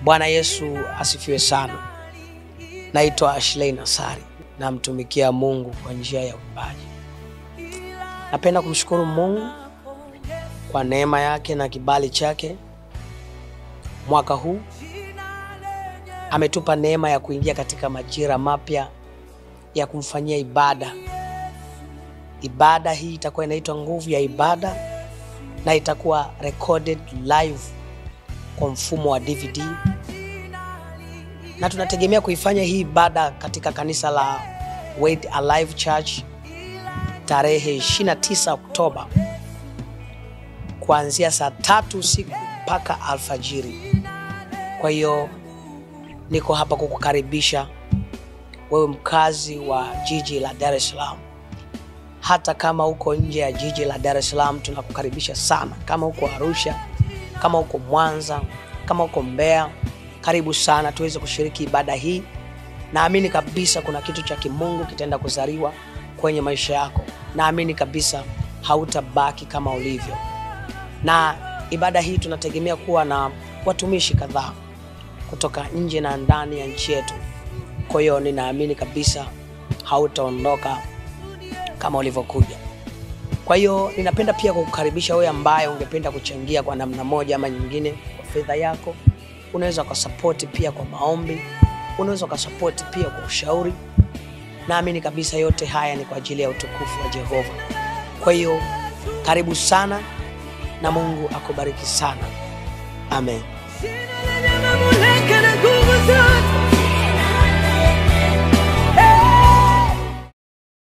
Bwana Yesu asifiwe sana. Naitwa Ashley Nasari, namtumikia Mungu kwa njia ya uimbaji. Napenda kumshukuru Mungu kwa neema yake na kibali chake. Mwaka huu ametupa neema ya kuingia katika majira mapya ya kumfanyia ibada. Ibada hii itakuwa inaitwa nguvu ya ibada na itakuwa recorded live kwa mfumo wa DVD na tunategemea kuifanya hii ibada katika kanisa la Word Alive Church tarehe 29 Oktoba kuanzia saa tatu usiku mpaka alfajiri. Kwa hiyo niko hapa kukukaribisha wewe mkazi wa jiji la Dar es Salaam. Hata kama uko nje ya jiji la Dar es Salaam, tunakukaribisha sana. Kama uko Arusha, kama uko Mwanza, kama uko Mbeya, karibu sana tuweze kushiriki ibada hii. Naamini kabisa kuna kitu cha kimungu kitaenda kuzaliwa kwenye maisha yako. Naamini kabisa hautabaki kama ulivyo. Na ibada hii tunategemea kuwa na watumishi kadhaa kutoka nje na ndani ya nchi yetu. Kwa hiyo ninaamini kabisa hautaondoka kama ulivyokuja. Kwa hiyo ninapenda pia kukukaribisha wewe ambaye ungependa kuchangia kwa namna moja ama nyingine kwa fedha yako. Unaweza ukasapoti pia kwa maombi, unaweza ukasapoti pia kwa ushauri. Naamini kabisa yote haya ni kwa ajili ya utukufu wa Jehova. Kwa hiyo karibu sana na Mungu akubariki sana. Amen. Sina la nyama mule